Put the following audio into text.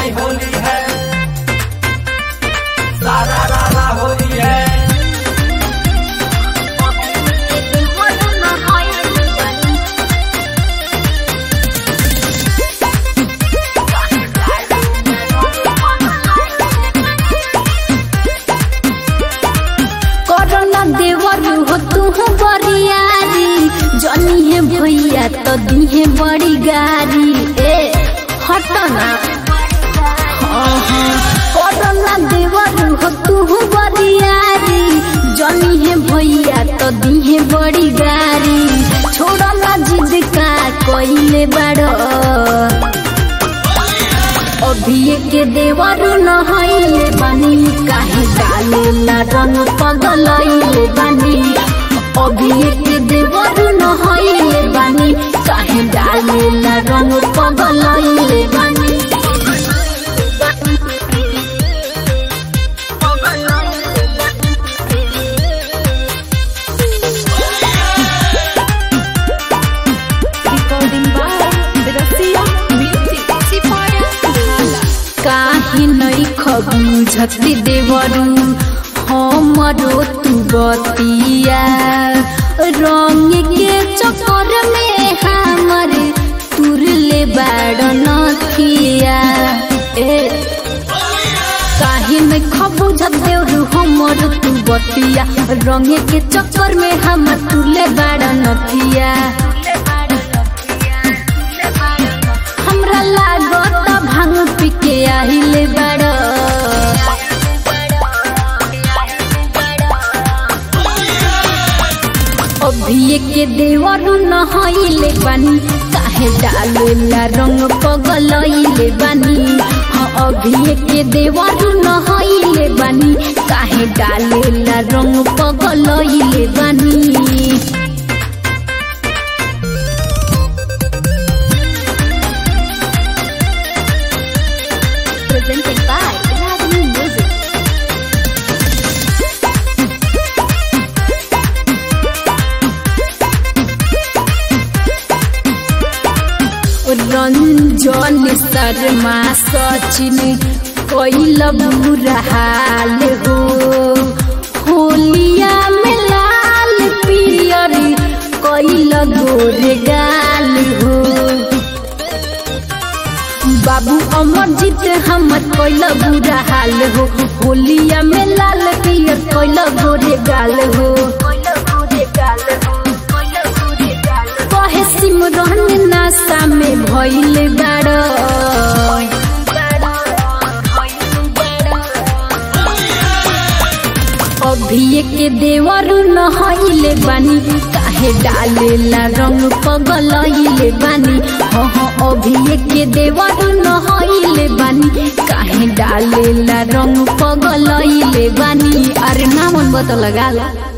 भाई होली है सारा रारा होली है करना देवर हो तू बरियारी जनी है भैया तो दी है बड़ी गारी ए हटना करना देवर हो तू बरियारी जनी है भैया तो दी है बड़ी गारी छोड़ना जिद का कोइले बड़ो अभिये के देवर नहैले बानी काहे डालेला रंग पगलैले बानी अभिये के देवर नहैले बानी काहे डालेला रंग पगलैले बानी Recording by Rasiya Music. काहे नै खबुझती देवरू हमरो तू बतिया रंग के चक्कर में हमर तुरले बाड़ नथिया ए काहे नै खबुझत देवरू हमर तू बतिया रंग के चक्कर में हमर तुरले बाड़ नथिया हमरा लागत भांग पी के आहिले बड़ अभिये के देवर नहैले बानी काहे डालेला रंग पगलैले बानी हाँ अभिये के देवर नहैले बानी काहे डालेला रंग पगलैले बानी Presented by Ragini Music. Ranjan Sharma Sachin कैल बुरा हाल हो होलिया में लाल पियर कैल गोरे गाल हो बाबू अमरजीत हमर कैल बुरा हाल हो होलिया में लाल पियर कैल गोरे गाल हो कहे सिमरन नासा में भइल बाड़ अभिये के देवर नहैले बानी काहे डालेला रंग पगलैले बानी हाँ हाँ अभिये के देवर नहैले बानी काहे डालेला रंग पगलैले बानी अरे नामन बत लगा ला